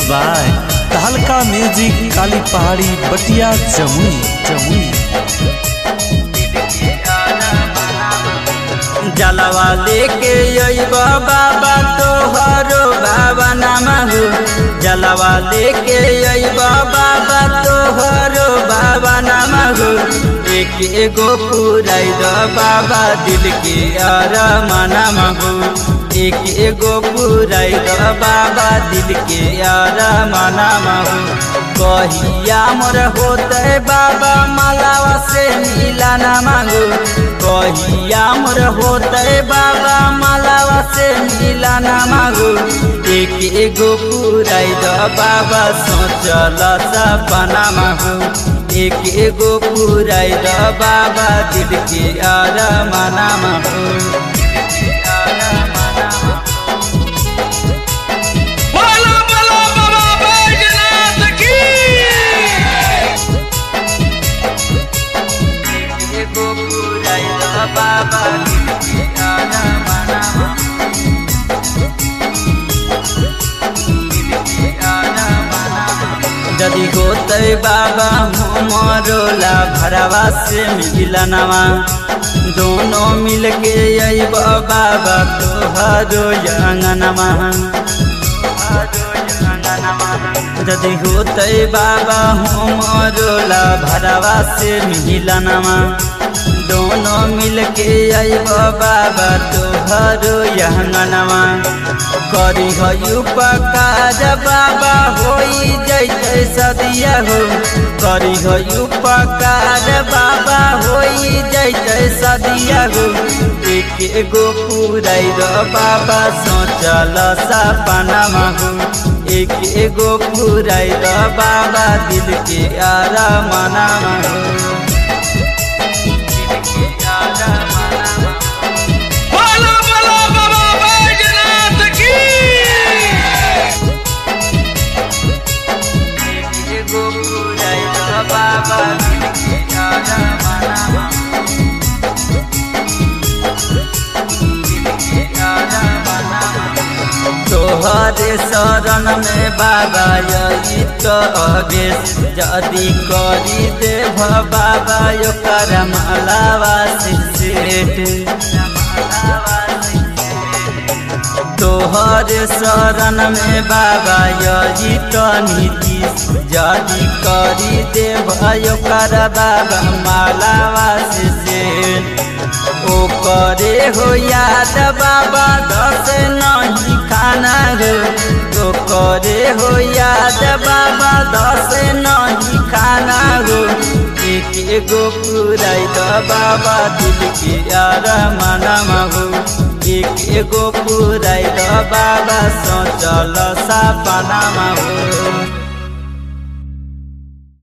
by तहलका music काली पहाड़ी बटिया जमुई जमुई जलवा लेके अइबा बाबा तोहरो बाबा नामहु जलवा लेके अइबा बाबा तोहरो बाबा नामहु एक एगो पुराई द बाबा दिल के अरमाना महु एक एगो पुराई द बाबा दिल के अरमाना महु कहिया मोर होते बाबा मालावा से मिला ना मांगू कहिया मोर होते बाबा मालावा से मिला ना मांगू एक एगो पुराई द बाबा सोचल सपना मांगू एक एगो पुराई द बाबा दिल के अरमाना मांगू बोलो बोलो बाबा बैजनाथ की एगो पुराई द बाबा दिल के अरमाना मांगू यदि होते बाबा हमरोला भरवा से मिलनवा दोनों मिल के अइब बाबा तोहरो अंगनवा यदि होते बाबा हमरोला भरवा से मिलनवा दोनों मिल के अइब बाबा तोहरो अंगनवा करी हयु पकार बाबा होई जैते सदिया हो करी हयु पकार बाबा होई जैते सदिया हो एक एगो पुराई र बाबा सोचल सपना हो एक एगो पुराई र बाबा दिल के आरा मना हो दिल के आरा मना बोलो बोलो बाबा बैजनाथ की एगो पुराई द बाबा दिल के आरा मना दिल के आरा मना तोहरे शरण में बाबा यही तो अवेश जदि करी देव बाबा यो कर मालावा तोहर शरण में बाबा यही तो नीति जदि करी देव यो कर बाबा मालावा से ओ करे हो याद बाबा दस नहीं खाना हो तो करे हो याद बाबा दस नहीं खाना हो एक एगो पुराई द बाबा दिल के यार मना हो एक एगो पुराई द बाबा सोचल सपना हो